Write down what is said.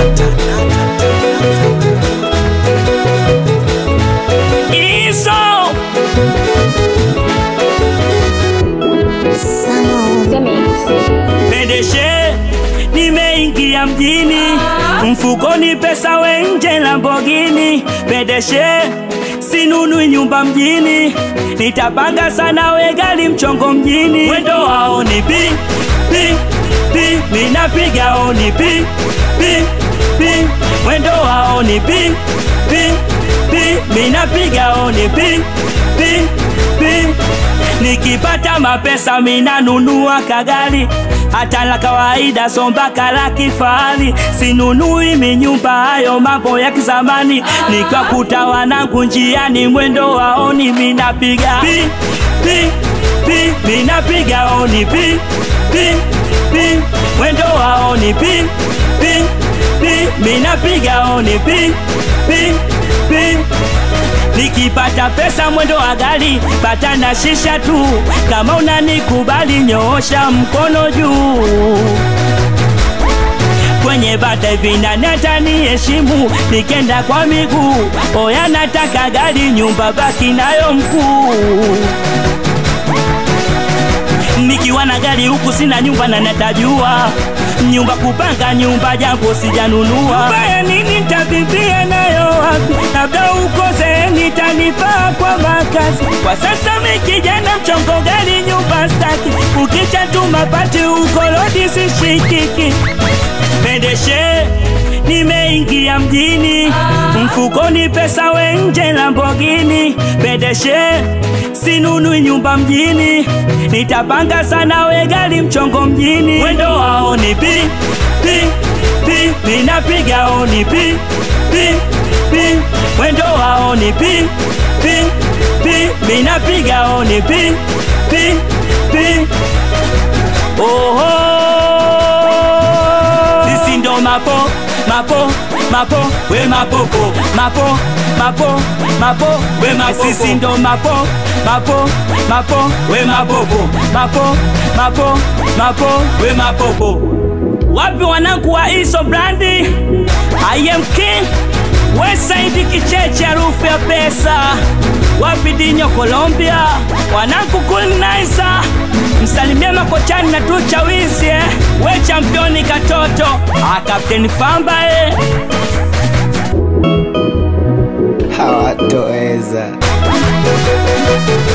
Iso Pendeshe nimeingia mjini mfukoni pesa wenje Lamborghini Pendeshe sinunui nyumba mjini nitapanga sana we gari mchongo mjini mwendo wao ni pi pi pi minapiga oni pi pi pi mwendo wao ni pi pi pi minapiga oni pi pi pi nikipata mapesa minanunua kagari hata la kawaida sombaka la kifahari sinunui minyumba hayo mambo ya kizamani nikakuta wanangu njiani mwendo waoni minapiga pi pi pi minapiga oni pi pi pi mwendo waoni pi pi pi minapiga oni pi pi pi nikipata pesa mwendo wa gari pata na shisha tu kama unanikubali nyoosha mkono juu kwenye bata hivi nani ataniheshimu nikenda kwa miguu oya nataka gari nyumba baki nayo mkuu nikiwa na gari huku sina nyumba na natajua nyumba kupanga nyumba jambo sijanunua baya nini ntavivia nayo wapi labda ukose nitanifaa kwa makazi kwa sasa mikijana mchongo gari nyumba staki ukicha tu mapati ukolodi sishikiki pendeshe nimeingia mjini mfukoni pesa wenje Lamborghini pendeshe sinunui nyumba mjini nitapanga sana we gari mchongo mjini mwendo wao ni pi pi pi minapiga oni pi pi pi mwendo wao ni pi pi pi minapiga oni pi pi pi oho sisi ndo mapo mapo mapo we mapopo mapo mapo mapo we mapopo sisi ndo mapo mapo mapo we mapopo mapo mapo mapo we mapopo wapi wanangu wa iso brandi I am king Westside kicheche harufu ya pesa wapi dinyo Colombia wanangu kulinaisa msalimia makochani na tucha wizi eh. we championi katoto ah, kapteni famba eh. hawatoweza